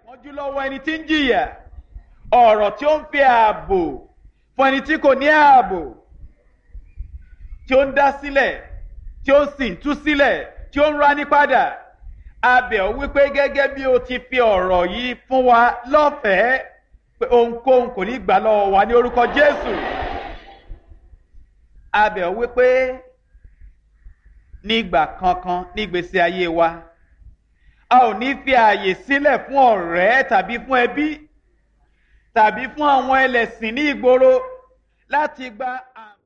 ìpọ́njú lọ́wọ́ ẹni tí ń jìyà ọ̀rọ̀ tí ó ń fi ààbò fún ẹni tí kò ní ààbò tí ó ń dá sílẹ̀ tí ó sì ń tú sílẹ̀ tí ó ń rání padà abẹ̀ ọ́ wípé gẹ́gẹ́ bí o ti fi ọ̀rọ̀ yìí fún wa lọ́fẹ̀ẹ́ pé ohunkóhun kò ní gbà lọ́wọ́ wa ní orúkọ Jésù abẹ̀ ọ́ wípé nígbà kankan nígbèsè ayé wa a ò ní fi ààyè sílẹ̀ fún ọ̀rẹ́ tàbí fún ẹbí tàbí fún àwọn ẹlẹ́sìn ní ìgboro láti gba àwọn.